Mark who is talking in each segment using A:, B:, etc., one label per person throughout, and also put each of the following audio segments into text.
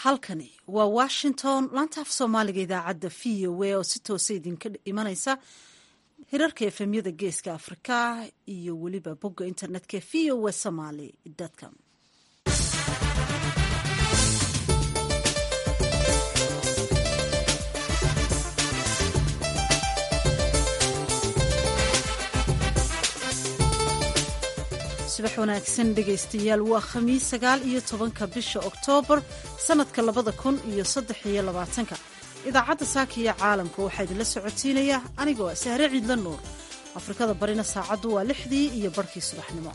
A: halkani waa washington laanta af soomaaliga idaacadda v o a oo si toosa idinka imanaysa hirarka efemyada geeska afrika iyo weliba bogga internetka v o a somaly com subax wanaagsan dhegaystayaal waa khamiis sagaal iyo tobanka bisha oktoobar sannadka labada kun iyo saddex iyo labaatanka idaacadda saaka iyo caalamka waxaa idinla socotiinaya anigoo sahre ciidla nuur afrikada barina saacaddu waa lixdii iyo barhkii subaxnimo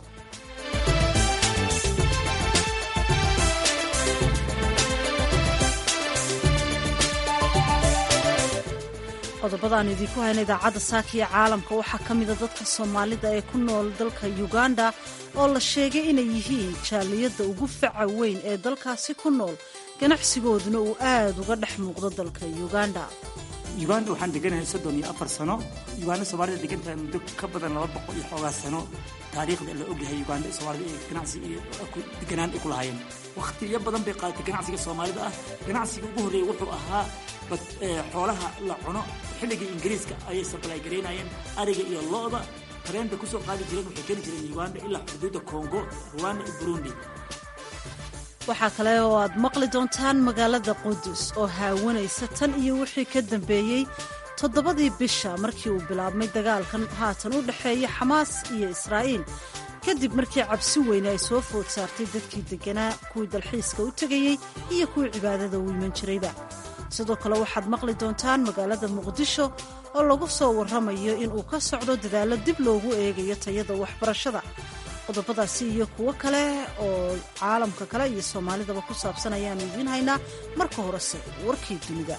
A: qodobada aanu idinku hayna idaacadda saaka iyo caalamka waxaa ka mida dadka soomaalida ee ku nool dalka uganda oo la sheegay inay yihiin jaaliyadda ugu faca weyn ee dalkaasi ku nool ganacsigooduna uu aad uga dhex muuqdo dalka uganda
B: uganda waxaan deganahay soddon iyo afar sano uganda soomaalida degantahay muddo ka badan laba boqol iyo xoogaa sano taariikhda la ogyahay uganda soomaalida ee ganacsi iyo deganaan ay ku lahaayeen wakhtiyo badan bay qaadatay ganacsiga soomaalida ah ganacsiga ugu horreeya wuxuu ahaa xoolaha la cuno xilligii ingiriiska ayay sabalay garaynayeen ariga iyo lo-da tareenba kusoo qaadi jireen waxay geli jireen uganda ilaa xuduudda congo ruwanda iyo burundi
A: waxaa kale oo aad maqli doontaan magaalada qudus oo haawanaysa tan iyo wixii ka dambeeyey toddobadii bisha markii uu bilaabmay dagaalkan haatan u dhexeeya xamaas iyo israa'iil kadib markii cabsi weyne ay soo food saartay dadkii degganaa kuwii dalxiiska u tegayey iyo kuwii cibaadada u iman jirayba sidoo kale waxaad maqli doontaan magaalada muqdisho oo lagu soo warramayo inuu ka socdo dadaallo dib loogu eegayo tayada waxbarashada qodobadaasi iyo kuwo kale oo caalamka kale iyo soomaalidaba ku saabsan ayaanu idiin haynaa marka horese warkii dunida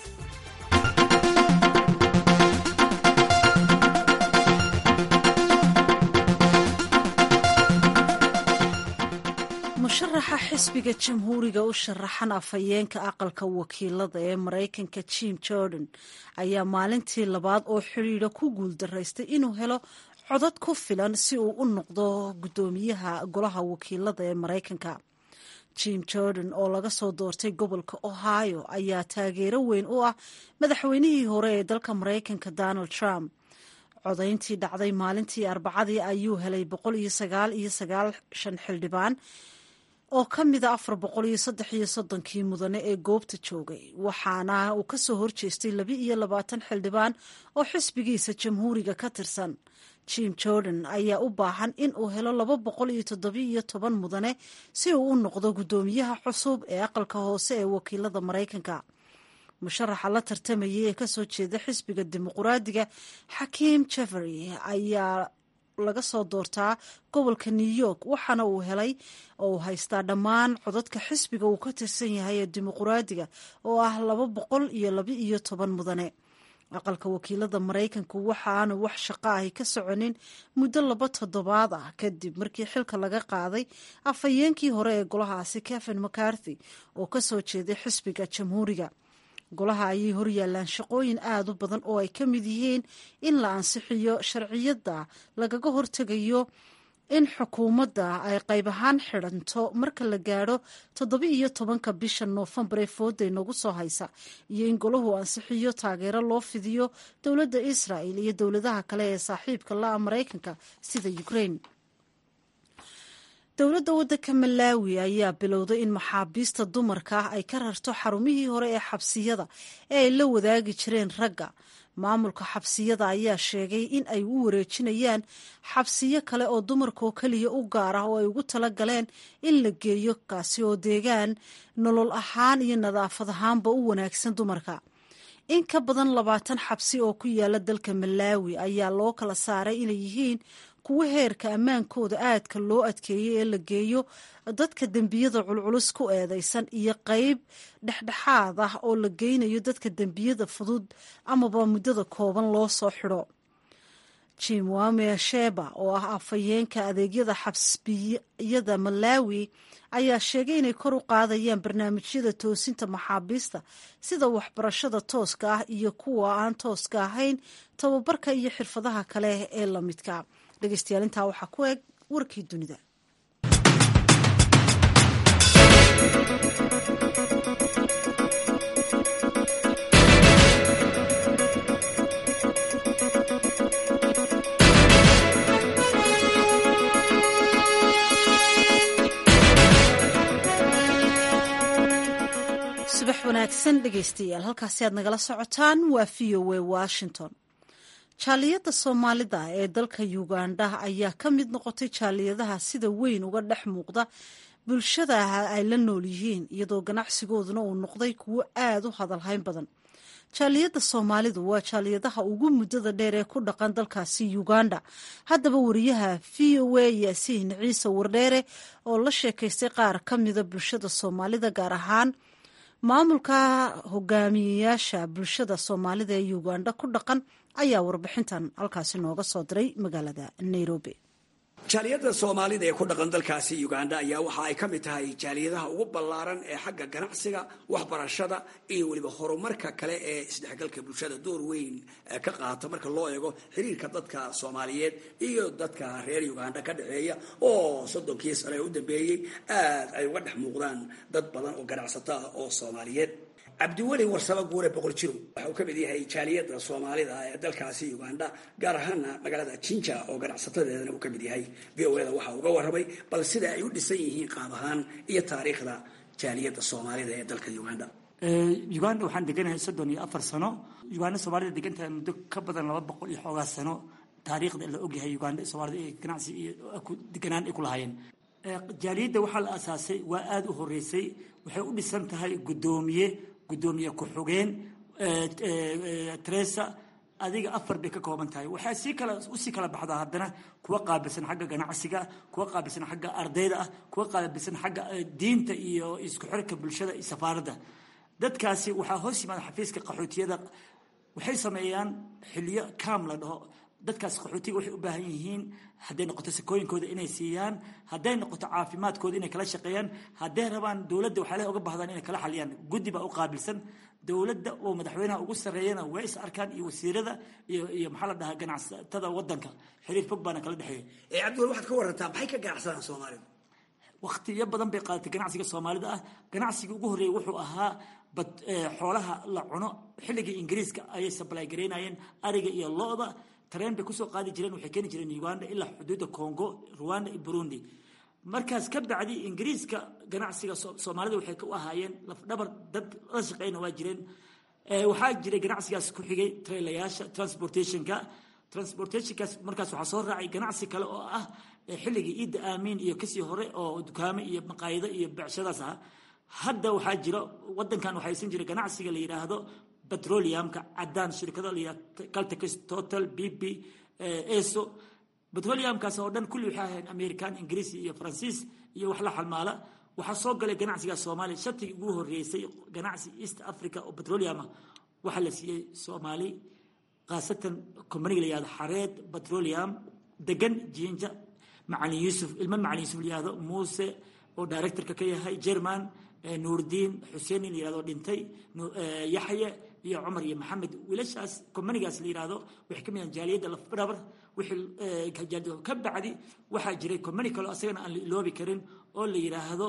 A: musharaxa xisbiga jamhuuriga u sharaxan afhayeenka aqalka wakiilada ee maraykanka jim jordan ayaa maalintii labaad oo xidhiidha ku guuldaraystay inuu helo codad ku filan si uu u noqdo guddoomiyaha golaha wakiilada ee maraykanka jim jordan oo laga soo doortay gobolka ohio ayaa taageero weyn u ah madaxweynihii hore ee dalka maraykanka donald trump codayntii dhacday maalintii arbacadii ayuu helay boqol iyo sagaal iyo sagaashan xildhibaan oo ka mida afar boqol iyo saddex iyo soddonkii mudane ee goobta joogay waxaana uu ka soo horjeestay laba iyo labaatan xildhibaan oo xisbigiisa jamhuuriga ka tirsan jim jordan ayaa u baahan in uu helo laba boqol iyo toddobiiyo toban mudane si uu u noqdo guddoomiyaha cusub ee aqalka hoose ee wakiilada maraykanka musharaxa la tartamayay ee kasoo jeeda xisbiga dimuquraadiga xakiim jeffery ayaa laga soo doortaa gobolka new york waxaana uu helay oo uu haystaa dhammaan codadka xisbiga uu ka tirsan yahay ee dimuquraadiga oo ah laba boqol iyo laba iyo toban mudane aqalka wakiilada maraykanku waxaanu wax shaqo ahi ka soconin muddo laba toddobaad ah kadib markii xilka laga qaaday afhayeenkii hore ee golahaasi kevin mccarthy oo kasoo jeeday xisbiga jamhuuriga golaha ayay horyaalaan shaqooyin aada u badan oo ay ka mid yihiin in la ansixiyo sharciyadda lagaga hortegayo in xukuumadda ay qayb ahaan xidhanto marka la gaadho toddoba iyo tobanka bisha noofembar ee fooday nagu soo haysa iyo in golahu ansixiyo taageero loo fidiyo dowladda israa'el iyo dowladaha kale ee saaxiibka la-a maraykanka sida ukraine dowladda waddanka malaawi ayaa bilowday in maxaabiista dumarka ah ay ka rarto xarumihii hore ee xabsiyada ee ay la wadaagi jireen ragga maamulka xabsiyada ayaa sheegay in ay u wareejinayaan xabsiyo kale oo dumarkoo keliya u gaar ah oo ay ugu tala galeen in la geeyo kaasi oo deegaan nolol ahaan iyo nadaafad ahaanba u wanaagsan dumarka in ka badan labaatan xabsi oo ku yaala dalka malaawi ayaa loo kala saaray inay yihiin kuwo heerka ammaankooda aadka loo adkeeyey ee la geeyo dadka dembiyada culculus ku eedeysan iyo qeyb dhexdhexaad ah oo la geynayo dadka dembiyada fudud amaba muddada kooban loo soo xidho jim wame sheba oo ah afhayeenka adeegyada xabsbiyada malaawi ayaa sheegay inay kor u qaadayaan barnaamijyada toosinta maxaabiista sida waxbarashada tooska ah iyo kuwa aan tooska ahayn tababarka iyo xirfadaha kale ee la midka dhegeystayaal intaa waxaa ku eg warkii dunida subax wanaagsan dhegaystayaal halkaasi aad nagala socotaan waa v o a washington jaaliyadda soomaalida ee dalka uganda ayaa ka mid noqotay jaaliyadaha sida weyn uga dhex muuqda bulshada ay la nool yihiin iyadoo ganacsigooduna uu noqday kuwo aada u hadalhayn badan jaaliyadda soomaalidu waa jaaliyadaha ugu muddada dheer ee ku dhaqan dalkaasi uganda haddaba wariyaha v o a yaasiin ciise wardheere oo la sheekaystay qaar ka mida bulshada soomaalida gaar ahaan maamulka hogaamiyeyaasha bulshada soomaalida ee uganda ku dhaqan ayaa warbixintan halkaasi nooga soo diray magaalada nairobi
C: jaaliyadda soomaalida ee ku dhaqan dalkaasi uganda ayaa waxa ay ka mid tahay jaaliyadaha ugu ballaaran ee xagga ganacsiga waxbarashada iyo weliba horumarka kale ee isdhexgalka bulshada door weyn ka qaata marka loo eego xiriirka dadka soomaaliyeed iyo dadka reer uganda ka dhexeeya oo soddonkii sane ee u dambeeyey aad ay uga dhex muuqdaan dad badan oo ganacsato ah oo soomaaliyeed cabdiweli warsamo guure boqol jiro waxa uu ka mid yahay jaaliyadda soomaalida ee dalkaasi uganda gaar ahaana magaalada jinja oo ganacsatadeedana uu ka mid yahay v o da waxa uga warramay bal sida ay u dhisan yihiin qaab ahaan iyo taariikhda jaaliyadda soomaalida ee dalka uganda
B: uganda waxaan deganahay soddon iyo afar sano uganda soomaalida degantahay muddo ka badan laba boqol iyo xoogaa sano taariikhda la ogyahay uganda soomaalida ee ganacsi iyo deganaan ay ku lahaayeen jaaliyadda waxaa la asaasay waa aada u horeysay waxay u dhisan tahay guddoomiye gudoomiye ku-xogeen tresa adiga afar bay ka kooban tahay waxaa sii kala usii kala baxdaa haddana kuwa qaabilsan xagga ganacsiga kuwa qaabilsan xagga ardayda ah kuwa qaabilsan xagga diinta iyo isku xirka bulshada iyo safaaradda dadkaasi waxaa hoos yimaada xafiiska qaxootiyada waxay sameeyaan xiliyo kaam la dhaho dadkaas qaxootiga waxay u baahan yihiin hadday noqoto sakooyinkooda inay siiyaan hadday noqoto caafimaadkooda inay kala shaqeeyaan hadday rabaan dowladda waxaale uga baahdaan inay kala xaliyaan guddi baa u qaabilsan dowladda oo madaxweynaha ugu sarreeyana way is arkaan iyo wasiirada iyo iyo maxaa la dhahaa ganacsatada wadanka xiriir fog baana kala dhexeeya
C: cabdiwel waxaad ka warantaa maxay ka ganacsadaan soomaalida
B: waqtiyo badan bay qaadatay ganacsiga soomaalida ah ganacsigii ugu horreeyey wuxuu ahaa bad xoolaha la cuno xilligii ingiriiska ayay sablay garaynayeen ariga iyo lo-da tareen bay kusoo qaadi jireen waxay keeni jireen uganda ilaa xuduudda congo rwanda iyo burundi markaas ka bacdi ingiriiska ganacsiga soomaalida waxay u ahaayeen lafdhabar dad la shaqeyna waa jireen waxaa jiray ganacsigaas ku xigay trailayaasha transportationka transportationkaas markaas waxaa soo raacay ganacsi kale oo ah xilligii ciidda aamiin iyo kasii hore oo dukaamo iyo maqaayado iyo becshadaas ah hadda waxaa jira wadankan waxaa haysan jira ganacsiga la yidhaahdo petroleumka cadaan shirkado la yidhahdo caltex total b b eso petroleumkaas oo dhan kulli waxay ahayn american ingiriis iyo faransiis iyo wax la xalmaala waxaa soo galay ganacsiga soomaaliya shatigii ugu horeysay ganacsi east africa oo petroleum ah waxaa la siiyey soomaali khaasatan companiga la yihahdo xareed petroleum degan jinja macalin yuusuf ilmo macalin yuusuf la yihahdo muuse oo directorka ka yahay german nuurdiin xuseen in la yihahdo dhintay yaxye iyo cumar iyo maxamed wiilashaas companigaas la yihahdo waxay ka mid yahan jaaliyadda lafdhabar wixii ka bacdi waxaa jiray company kaloo asagana aan la iloobi karin oo la yidhaahdo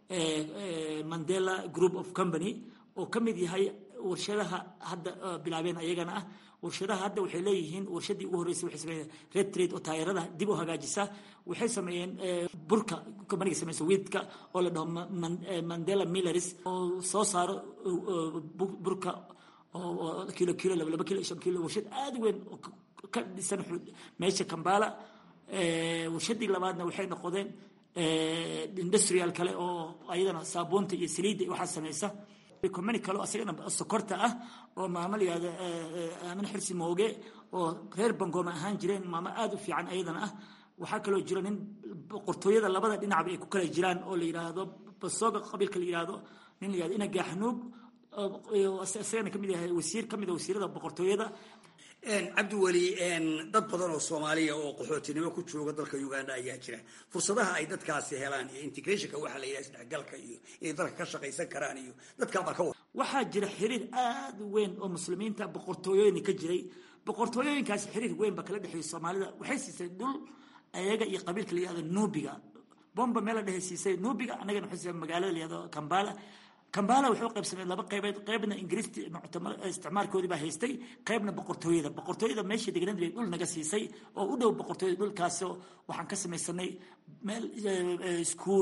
B: mandela group of company oo ka mid yahay warshadaha hadda bilaabeen ayagana ah warshadaha hadda waxay leeyihiin warshadii ugu horreysay waxay sameeyeen red trade oo taayarada dib u hagaajisa waxay sameeyeen burka companiga sameysa wiidka oo la dhaho mandela millers oo soo saaro burka oo kilo kilo laba laba kilo shan kilo warshad aada weyn oo ka dhisan meesha kambala warshadii labaadna waxay noqdeen industrial kale oo ayadana saabuunta iyo saliidda waxaa sameysa company kale asagana sokorta ah oo maamo la yihahdo aamin xirsi mooge oo reer bangooma ahaan jireen maamo aada u fiican ayadana ah waxaa kaloo jiro nin boqortooyada labada dhinacba ay ku kala jiraan oo la yidhaahdo basooga qabiilka la yihahdo nin la yihahdo ina gaaxnuug isagana kamid yahay wasiir kamid a wasiirada boqortooyada
C: cabdiweli dad badan oo soomaaliya oo qaxootinimo ku jooga dalka uganda ayaa jira fursadaha ay dadkaasi helaan iyo integrationka waxaa la yidhaha isdhexgalka iyo inay dalka ka shaqaysan karaan iyo dadkaabaa ka wada
B: waxaa jira xiriir aada u weyn oo muslimiinta boqortooyooyin ka jiray boqortooyooyinkaasi xiriir weyn baa kala dhexeeyay soomaalida waxay siisay dhul ayaga iyo qabiilka la yihahdo nuubiga bomba meel la dhehe siisay nuubiga annagana waxay siisay magaalada la yihahdo kambala kambala wuxuu qaybsamay laba qaybeed qaybna ingiriisti isticmaalkoodii baa haystay qaybna boqortooyada boqortooyada meeshii degnayd bay dhul naga siisay oo u dhow boqortooyada dhulkaasoo waxaan ka samaysanay meel iskuol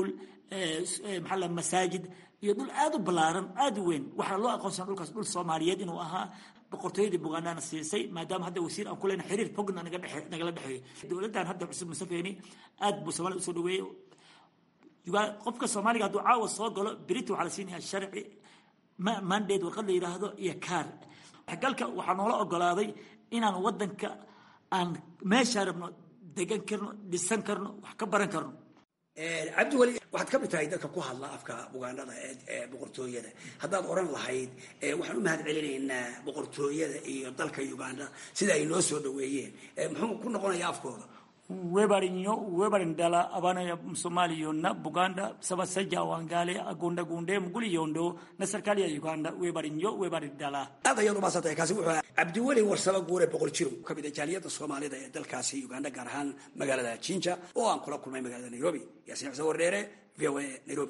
B: maxaa la masaajid iyo dhul aad u ballaaran aad u weyn waxaa loo aqoonsana dhulkaas dhul soomaaliyeed inuu ahaa boqortooyadii bugandana siisay maadaama hadda wasiir aan ku leyna xiriir fogna nagala dhexeeyo dowladdan hadda cusub musafeni aad buu soomaliya usoo dhaweeyey qofka soomaaliga hadduu caawa soo galo berita waxaa la siinayaa sharci mandate warqad la yidhaahdo iyo kaar galka waxaa noola ogolaaday inaan wadanka aan meeshaa rabno degan karno dhisan karno wax ka baran karno
C: cabdiweli waxaad ka mid tahay dadka ku hadla afka bugaanada ee boqortooyada haddaad oran lahayd waxaan u mahad celinaynaa boqortooyada iyo dalka uganda sida ay noo soo dhaweeyeen muxuu ku noqonayaa afkooda
B: webarinyo webarindala abana somaliyonna buganda sabasaja wangale agunda gunde muguli yondo na serikali ya uganda webarinyo webarindala
C: aad ayaad umaasantahay kaasi wuxuu cabdiweli warsaba guure boqol jiro ka mid a jaaliyadda soomaalida ee dalkaasi uganda gaar ahaan magaalada jinja oo aan kula kulmay magaalada nairobi yaasiin xuseen wardheere v o a nairobi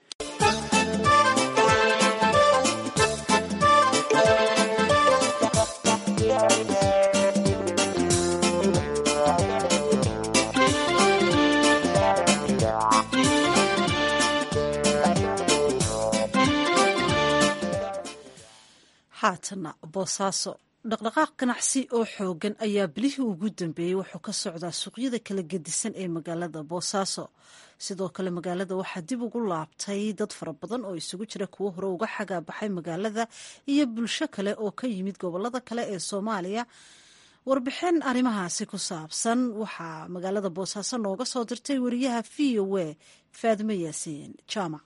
A: haatana boosaaso dhaqdhaqaaq ganacsi oo xoogan ayaa bilihii ugu dambeeyey wuxuu ka socdaa suuqyada kala gedisan ee magaalada boosaaso sidoo kale magaalada waxaa dib ugu laabtay dad fara badan oo isugu jira kuwo hore uga xagaabaxay magaalada iyo bulsho kale oo ka yimid gobolada kale ee soomaaliya warbixin arrimahaasi ku saabsan waxaa magaalada boosaaso nooga soo dirtay wariyaha v o a faadimo yaasiin jaamac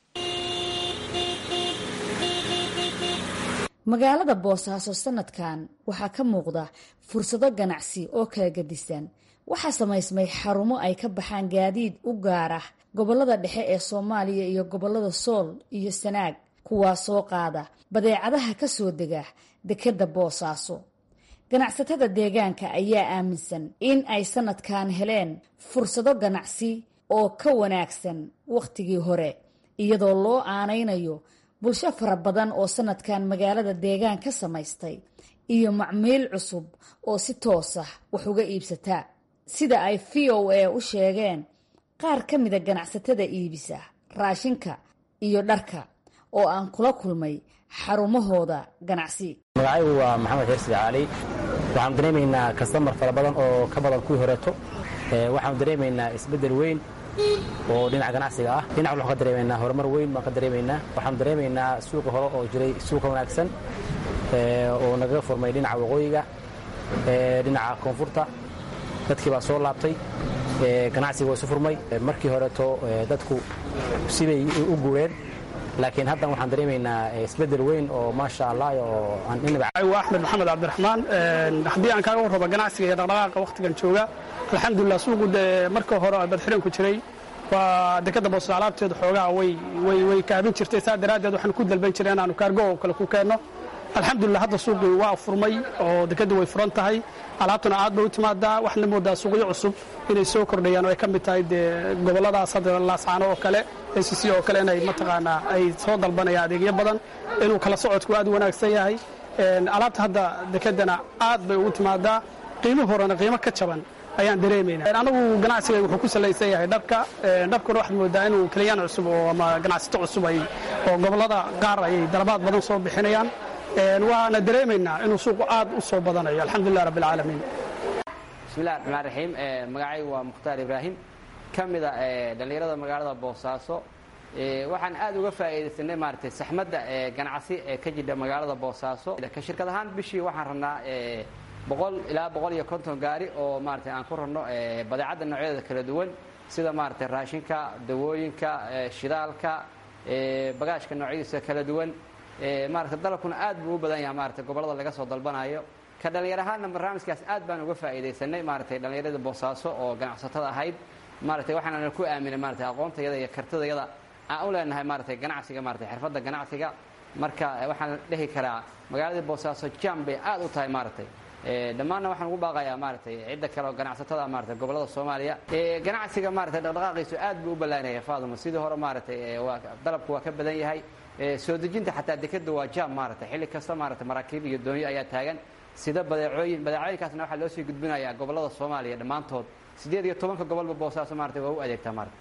D: magaalada boosaaso sanadkan waxaa ka muuqda fursado ganacsi oo kala gedisan waxaa samaysmay xarumo ay ka baxaan gaadiid u gaar ah gobolada dhexe ee soomaaliya iyo gobolada sool iyo sanaag kuwaa soo qaada badeecadaha ka soo dega dekedda boosaaso ganacsatada deegaanka ayaa aaminsan in ay sanadkan heleen fursado ganacsi oo ka wanaagsan wakhtigii hore iyadoo loo aanaynayo bulsho fara badan oo sanadkan magaalada deegaan ka samaystay iyo macmiil cusub oo si toos ah wax uga iibsata sida ay v o a u sheegeen qaar ka mida ganacsatada iibisa raashinka iyo dharka oo aan kula kulmay xarumahooda ganacsi
E: magacaygu waa maxamed xirsi cali waxaanu dareemaynaa kastamar fara badan oo ka badan kuwii horeeto waxaanu dareemaynaa isbeddel weyn oo dhinaca ganacsiga ah dhinac waxaan ka dareemaynaa horumar weyn baan ka dareemaynaa waxaanu dareemaynaa suuqa hore oo jiray suuqa wanaagsan oo nagaga furmay dhinaca waqooyiga dhinaca koonfurta dadkii baa soo laabtay ganacsiga waa isu furmay markii horeeto dadku sibay u guureen laakiin haddan waxaan dareemaynaa isbeddel weyn oo maasha allah oo
F: waa axmed maxamed cabdiraxmaan haddii aan kaaga warrabo ganacsiga iyo dhaqdhaqaaqa wakhtigan jooga alxamdulilah suuqu dee marka hore badxiran ku jiray waa dekadda boosas alaabteedu xoogaa way kaabin jirtay saa daraaddeed waxaan ku dalban jiray inaanu kaargo oo kale ku keenno alxamdulilah hadda suuqii waa furmay oo dekaddu way furan tahay alaabtuna aad bay u timaadaa waxaana moodaa suuqyo cusub inay soo kordhayaan oo ay ka mid tahay dee gobolladaas hadda laascaano oo kale acc oo kale inay mataqaanaa ay soo dalbanayaan adeegyo badan inuu kala socodku aad u wanaagsan yahay alaabta hadda dekeddana aad bay ugu timaadaa qiimo horena qiimo ka jaban ayaan dareemayna anagu ganacsiga wuxuu ku salaysan yahay dharka dharkuna waxaad moodaa inuu keliyaan cusub oo ama ganacsato cusub ay oo gobollada qaar ayay dalabaad badan soo bixinayaan waana dareemaynaa inuu suuqu aad u soo badanayo alxamdulilah rabbi alcaalamiin
G: bismillahi raxmaan raxiim magacaygu waa mukhtaar ibraahim ka mida dhallinyarada magaalada boosaaso waxaan aad uga faa'iidaysanay maaragtay saxmadda ganacsi ee ka jidha magaalada boosaaso ka shirkad ahaan bishii waxaan rabnaa boqol ilaa boqol iyo konton gaari oo maaragtay aan ku rabno badeecadda noocyadeeda kala duwan sida maaragtay raashinka dawooyinka shidaalka bagaashka noocyadiisa kala duwan maaragtay dalabkuna aad buu u badan yahay maaragtay gobollada laga soo dalbanayo ka dhallinyar ahaanna barnaamijkaas aad baan uga faa'iidaysanay maaragtay dhallinyarada boosaaso oo ganacsatada ahayd maaragtay waxaana ku aaminay maaragtay aqoontayada iyo kartidayada aan u leenahay maaragtay ganacsiga maaragtay xirfadda ganacsiga marka waxaan dhehi karaa magaaladii boosaaso jam bay aad u tahay maaragtay dhammaanna waxaan ugu baaqayaa maaragtay cidda kale oo ganacsatada maaragtay gobollada soomaaliya ganacsiga maaragtay dhaqdhaqaaqiisu aad buu u ballaanaya faaduma sidii hore maaragtay waa dalabku waa ka badan yahay soo dejinta xataa dekeda waa jam maaragtay xilli kasta maaragtay maraakiib iyo doonyo ayaa taagan sida badeecooyin badeecooyinkaasna waxaa loo sii gudbinayaa gobollada soomaaliya dhammaantood siddeed iyo tobanka gobolba boosaaso maaragtay waa u adeegtaa maaragtay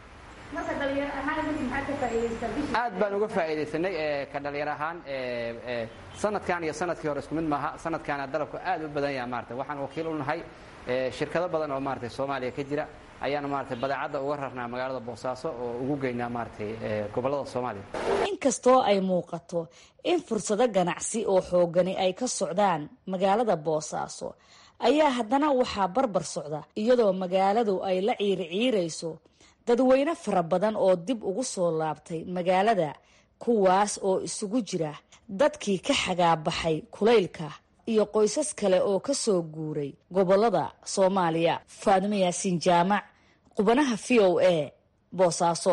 G: aad baan uga faa'iidaysanay ka dhalinyar ahaan sanadkan iyo sanadkii hore isku mid maaha sanadkaana dalabku aad u badan yaha maarata waxaan wakiil u nahay shirkado badan oo maarata soomaaliya ka jira ayaana maarata badeecadda uga rarnaa magaalada boosaaso oo ugu geynaa maaratay gobollada soomaaliya
D: inkastoo ay muuqato in fursado ganacsi oo xoogani ay ka socdaan magaalada boosaaso ayaa haddana waxaa barbar socda iyadoo magaaladu ay la ciiriciirayso dadweyne fara badan oo dib ugu soo laabtay magaalada kuwaas oo isugu jira dadkii ka xagaabaxay kulaylka iyo qoysas kale oo ka soo guuray gobolada soomaaliya faadimo yaasiin jaamac qubanaha v o a boosaaso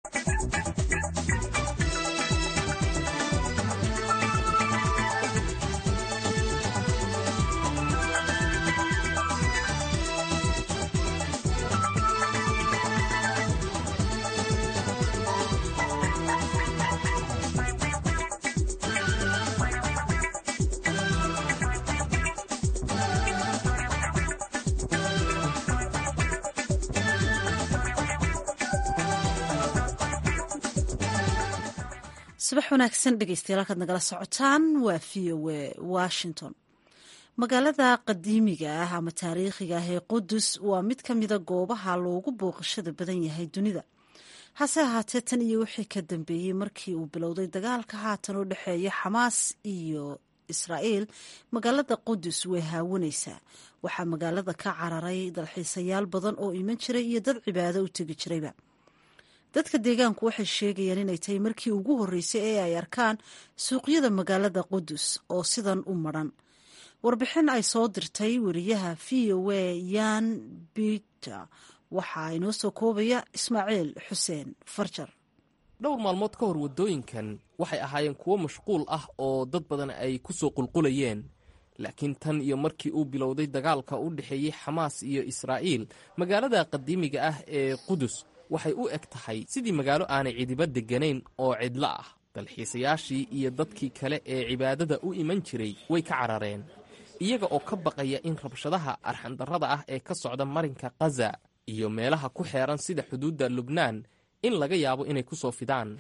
A: subax wanaagsan dhegeystayaal halkaad nagala socotaan waa v o a washington magaalada qadiimiga ah ama taariikhiga ah ee qudus waa mid ka mida goobaha loogu booqashada badan yahay dunida hase ahaatee tan iyo wixii ka dambeeyey markii uu bilowday dagaalka haatan u dhexeeya xamaas iyo israa'iil magaalada qudus way haawanaysaa waxaa magaalada ka cararay dalxiisayaal badan oo iman jiray iyo dad cibaado u tegi jirayba dadka deegaanku waxay sheegayaan inay tahay markii ugu horreysay ee ay arkaan suuqyada magaalada qudus oo sidan u madran warbixin ay soo dirtay wariyaha v o a yan biter waxaa inoo soo koobaya ismaaciil xuseen farjar
H: dhowr maalmood ka hor waddooyinkan waxay ahaayeen kuwo mashquul ah oo dad badan ay ku soo qulqulayeen laakiin tan iyo markii uu bilowday dagaalka u dhexeeyey xamaas iyo israa'iil magaalada qadiimiga ah ee qudus waxay u eg tahay sidii magaalo aanay cidiba degganayn oo cidlo ah dalxiisayaashii iyo dadkii kale ee cibaadada u iman jiray way ka carareen iyaga oo ka baqaya in rabshadaha arxandarrada ah ee ka socda marinka khaza iyo meelaha ku xeeran sida xuduudda lubnaan in laga yaabo inay ku soo fidaan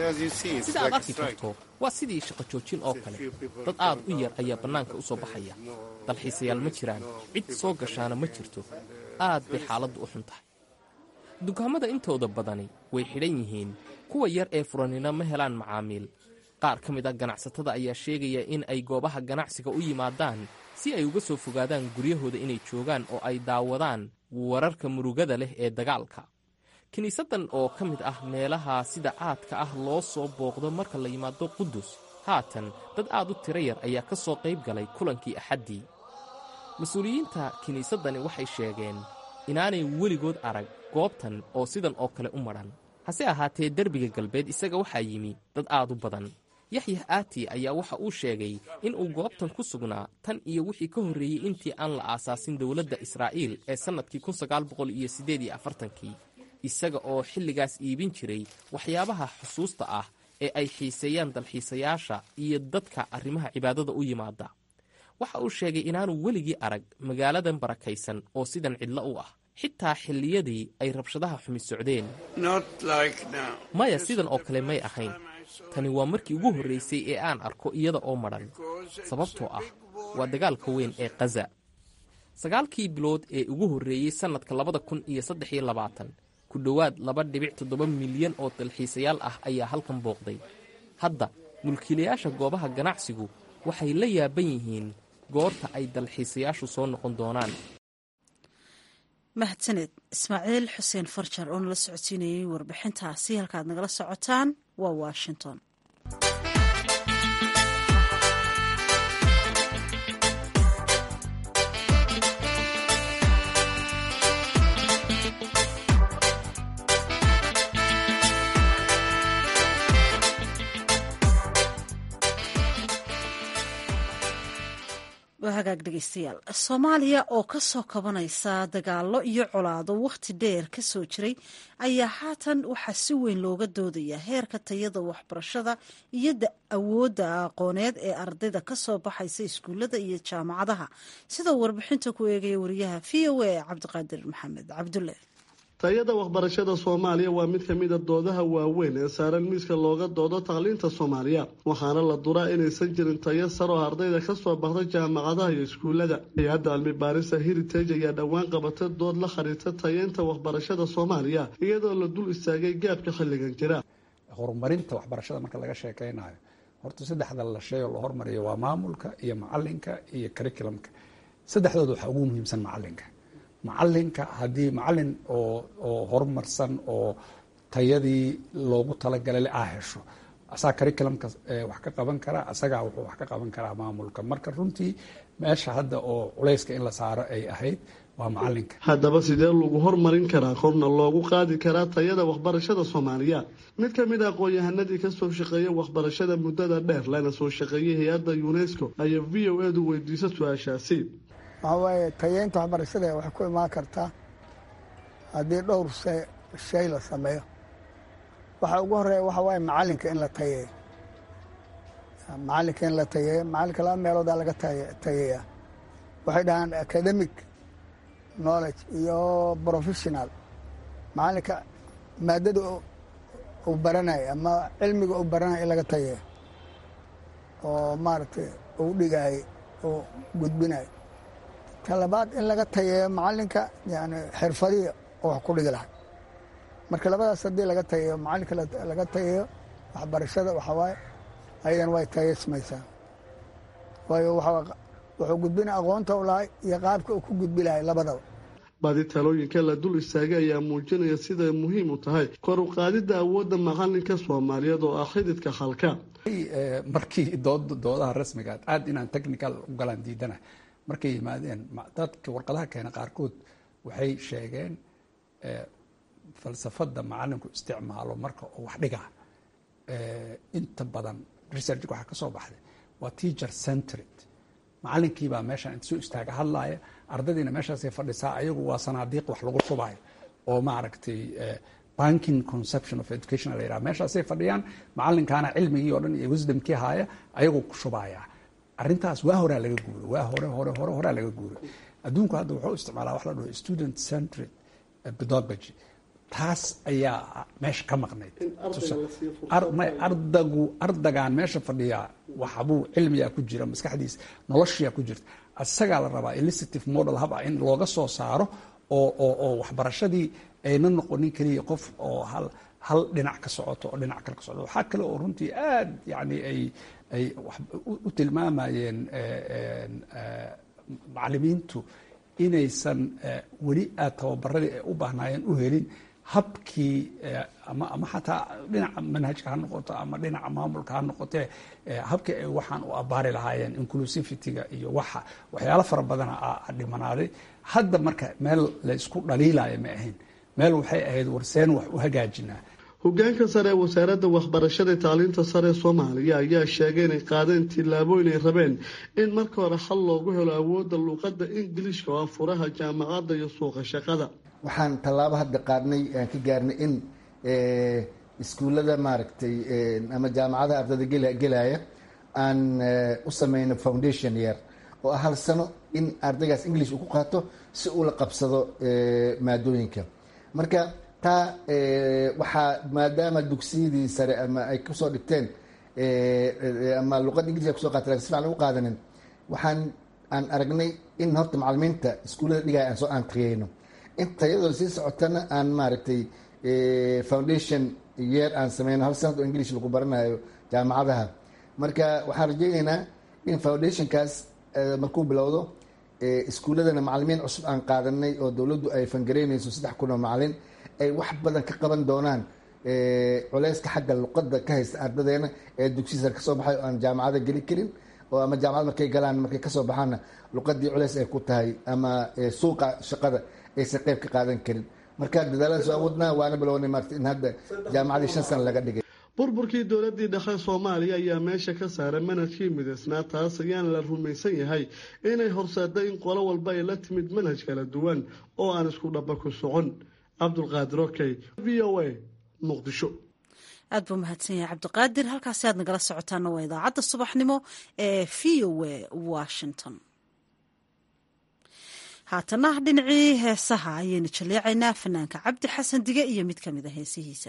H: sida aad arki karto waa sidii shaqo joojin oo kale dad aad u yar ayaa bannaanka u soo baxaya dalxiisayaal ma jiraan cid soo gashaana ma jirto aad bay xaaladdu u xun tahay dukaamada intooda badani way xidhan yihiin kuwa yar ee furanina ma helaan macaamiil qaar ka mid a ganacsatada ayaa sheegaya in ay goobaha ganacsiga u yimaadaan si ay uga soo fogaadaan guryahooda inay joogaan oo ay daawadaan wararka murugada leh ee dagaalka kiniisaddan oo ka mid ah meelaha sida caadka ah loo soo booqdo marka la yimaado qudus haatan dad aad u tiro yar ayaa ka soo qayb galay kulankii axaddii mas-uuliyiinta kiniisaddani waxay sheegeen inaanay weligood arag goobtan oo sidan oo kale u madhan hase ahaatee derbiga galbeed isaga waxaa yimi dad aad u badan yaxyax aati ayaa waxa uu sheegay in uu goobtan ku sugnaa tan iyo wixii ka horreeyey intii aan la aasaasin dowladda israa'iil ee sannadkii kii isaga oo xilligaas iibin jiray waxyaabaha xusuusta ah ee ay xiiseeyaan dalxiisayaasha iyo dadka arrimaha cibaadada u yimaada waxa uu sheegay inaanu weligii arag magaaladan barakaysan oo sidan cidlo u ah xitaa xilliyadii ay rabshadaha xumi socdeen maya sidan oo kale may ahayn tani waa markii ugu horraysay ee aan arko iyada oo madhan sababtoo ah waa dagaalka weyn ee khaza sagaalkii bilood ee ugu horreeyey sannadka labada kun iyo saddex iyo labaatan ku dhowaad laba dhibic toddoba milyan oo dalxiisayaal ah ayaa halkan booqday hadda mulkiilayaasha goobaha ganacsigu waxay la yaaban yihiin goorta ay dalxiisayaashu soo noqon doonaan
A: mahadsaned ismaaciil xuseen farjar oo nala socodsiinayay warbixintaasi halkaad nagala socotaan waa washington hagaag dhegeystayaal soomaaliya oo ka soo kabanaysa dagaalo iyo colaado wakhti dheer ka soo jiray ayaa haatan waxaa si weyn looga doodayaa heerka tayada waxbarashada iyo awoodda aqooneed ee ardayda ka soo baxaysa iskuullada iyo jaamacadaha sidoo warbixinta ku eegaya wariyaha v o a cabdiqaadir maxamed cabdulle
I: tayada waxbarashada soomaaliya waa mid kamid a doodaha waaweyn ee saaran miiska looga doodo tacliinta soomaaliya waxaana la duraa inaysan jirin tayo sar oo ardayda kasoo baxda jaamacadaha iyo iskuulada hay-adda cilmi baarista heritage ayaa dhowaan qabatay dood la khariirta tayeynta waxbarashada soomaaliya iyadoo la dul istaagay gaabka xilligan jira
J: horumarinta waxbarashada marka laga sheekeynayo horta saddexda la shay oo la hormariyo waa maamulka iyo macalinka iyo curriculumka saddexdooda waxaa ugu muhiimsan macalinka macalinka haddii macalin oo oo horumarsan oo tayadii loogu talagalay aa hesho asagaa curriculumka wax ka qaban karaa asagaa wuxuu wax ka qaban karaa maamulka marka runtii meesha hadda oo culayska in la saaro ay ahayd waa macalinka
I: haddaba sidee lagu hormarin karaa korna loogu qaadi karaa tayada waxbarashada soomaaliya mid ka mid a aqoon-yahanadii kasoo shaqeeya waxbarashada muddada dheer lana soo shaqeeyay hay-adda unesco ayaa v o edu weydiisa su-aashaasi
K: waxaa waaye tayeynta waxbarashada waxay ku imaan kartaa haddii dhowr shay la sameeyo waxa ugu horeeya waxa waaye macalinka in la tayeeyo macalinka in la tayeeyo macalinka laba meeloodaa laga tayeeyaa waxay dhahaan academic knowledge iyo professional macalinka maadada uu baranayo ama cilmiga uu baranayo in laga tayeeyo oo maaragtay uu dhigayo uu gudbinayo talabaad in laga tayeeyo macalinka yani xirfadihi oo wax ku dhigi lahay marka labadaas haddii laga tayeeyo macalinka laga tayeeyo waxbarashada waxaa waaye ayadan way tayeysmaysaa waayo wuxuu gudbina aqoonta u lahay iyo qaabka uu ku gudbi lahay labadaba
I: badi talooyinka la dul istaagay ayaa muujinaya siday muhiim u tahay kor u qaadidda awoodda macalinka soomaaliyeed oo ah xididka halka
J: markii doodaha rasmigaad aad inaan technical u galaan diidana markay yimaadeen dadka warqadaha keena qaarkood waxay sheegeen falsafada macalinku isticmaalo marka uu wax dhigaa inta badan researchka waxaa ka soo baxday waa teacher centred macalinkiibaa meeshaan inta soo istaaga hadlaaya ardadiina meeshaasay fadhisaa ayagu waa sanaadiiq wax lagu shubayo oo maaragtay banking conception of education la yidhaha meeshaasay fadhiyaan macalinkaana cilmigii oo dhan iyo wisdomkii haaya ayagoo ku shubaya arrintaas waa horaa laga guuray waa hore hore hore horaa laga guuray adduunku hadda wuxuu isticmaalaa wax la dhaho student centred pedagogy taas ayaa meesha ka maqnayd ardagu ardagaan meesha fadhiyaa waxbuu cilmigaa ku jira maskaxdiisa noloshiyaa ku jirta isagaa la rabaa elicitive model hab ah in looga soo saaro oo oo oo waxbarashadii ayna noqonin keliya qof oo hal hal dhinac ka socoto oo dhinac kale ka socoto waxaa kale oo runtii aad yani ay ay u tilmaamayeen macalimiintu inaysan weli aad tababaradii ay u baahnaayeen u helin habkii ama ama xataa dhinaca manhajka ha noqoto ama dhinaca maamulka ha noqotee habkii ay waxaan u abaari lahaayeen inclusivityga iyo waxa waxyaalo fara badana a dhimanaaday hadda marka meel la isku dhaliilaayo ma ahayn meel waxay ahayd warseen wax u hagaajinaa
I: hogaanka sare ee wasaaradda waxbarashada ee tacliinta sare ee soomaaliya ayaa sheegay inay qaadeen tillaabooyin ay rabeen in marka hore xal loogu helo awoodda luuqadda ingiliishka oo ah furaha jaamacadda iyo suuqa shaqada
L: waxaan tallaabo hadda qaadnay aan ka gaarnay in iskuullada maaragtay ama jaamacadaha ardayda gelaya aan u sameyno foundation year oo ah hal sano in ardaygaas english uu ku qaato si uu la qabsado maadooyinka marka taa waxaa maadaama dugsiyadii sare ama ay kusoo dhigteen ama luqadda ingiliska kusoo qaata lakin si fican lagu qaadanin waxaan aan aragnay in horta macalimiinta iskuullada dhigaya aan soo aan taqiyeyno in tayadoo sii socotana aan maaragtay foundation yeer aan sameyno hal sanad oo english lagu baranayo jaamacadaha marka waxaan rajeyneynaa in foundationkaas markuu bilowdo iskuulladana macalimiin cusub aan qaadanay oo dowladdu ay fangareynayso saddex kun oo macalin ay wax badan ka qaban doonaan culeyska xagga luqadda ka haysta ardadeena ee dugsiya sare kasoo baxay oo aan jaamacada geli karin oo ama jaamacad markay galaan markay kasoo baxaanna luqadii culeys ay ku tahay ama suuqa shaqada aysan qeyb ka qaadan karin marka dadaaladaas waa wadnaa waana bilownay maarta in hadda jaamacadii shan sana laga dhigay
I: burburkii dowladii dhexe soomaaliya ayaa meesha ka saaray manhajkii midaysnaa taas ayaana la rumaysan yahay inay horseeda in qolo walba ay la timid manhaj kala duwan oo aan isku dhaba ku socon cabdulqaadir okey v o a muqdisho
A: aad buu mahadsan yahay cabdiqaadir halkaasi aad nagala socotaana waa idaacadda subaxnimo ee v o a washington haatana dhinacii heesaha ayaynu jaleecaynaa fanaanka cabdi xasan dige iyo mid ka mid a heesihiisa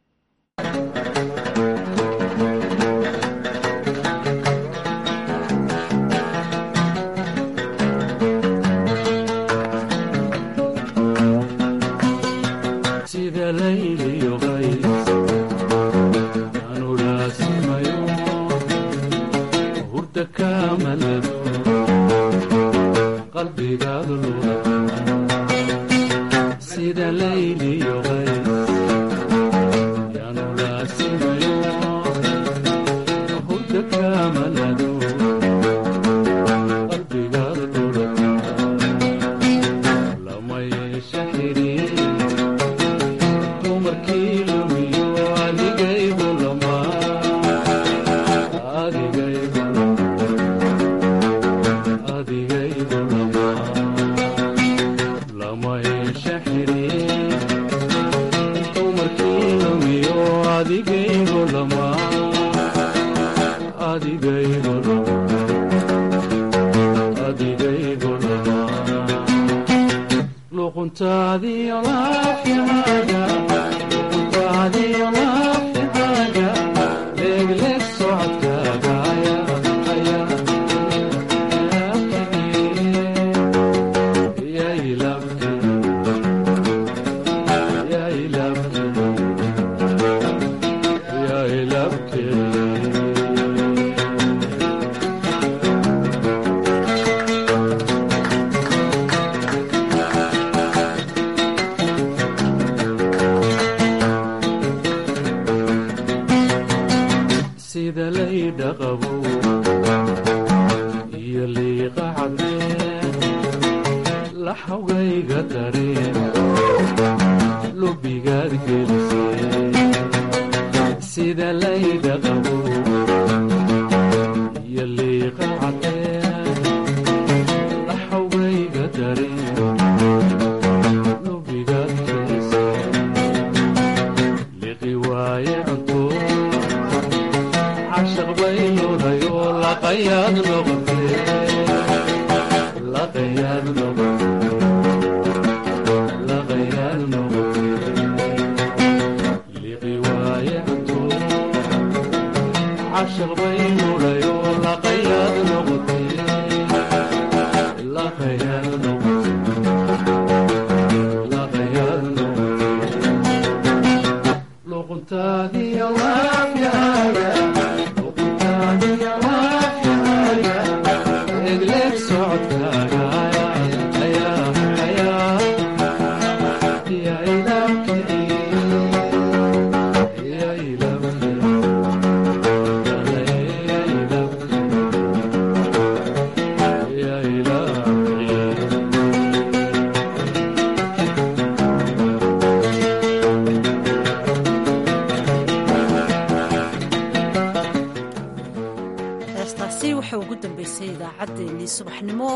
A: heestaasi waxay ugu dambeysay idaacaddeenii subaxnimo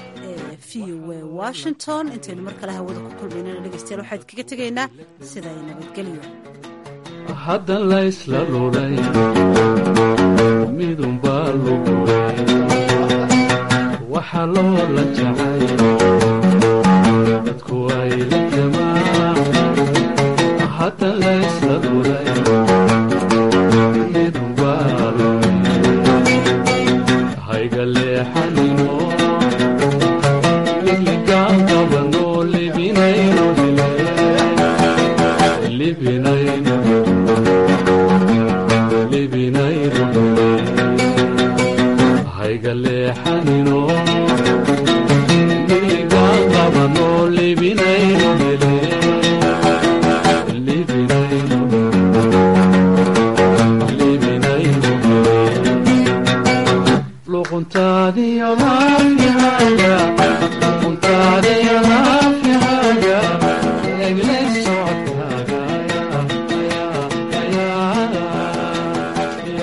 A: ee v o a washington intaynu mar kale hawada ku kulmaynana dhegeystayaal waxaan kaga tegaynaa sidaa nabadgelyo
M: hadda laysla lulay midunbaa lugulay waxaa loola jacay dadku ay la jamaa hadda laysla lulay midunbaa lulay hayga leexanino ligligaan qabano libinayno libinayno libinayno hayga leexanino ligligaan qabano libinayno libinayno libinayno luquntaadiyo maryaya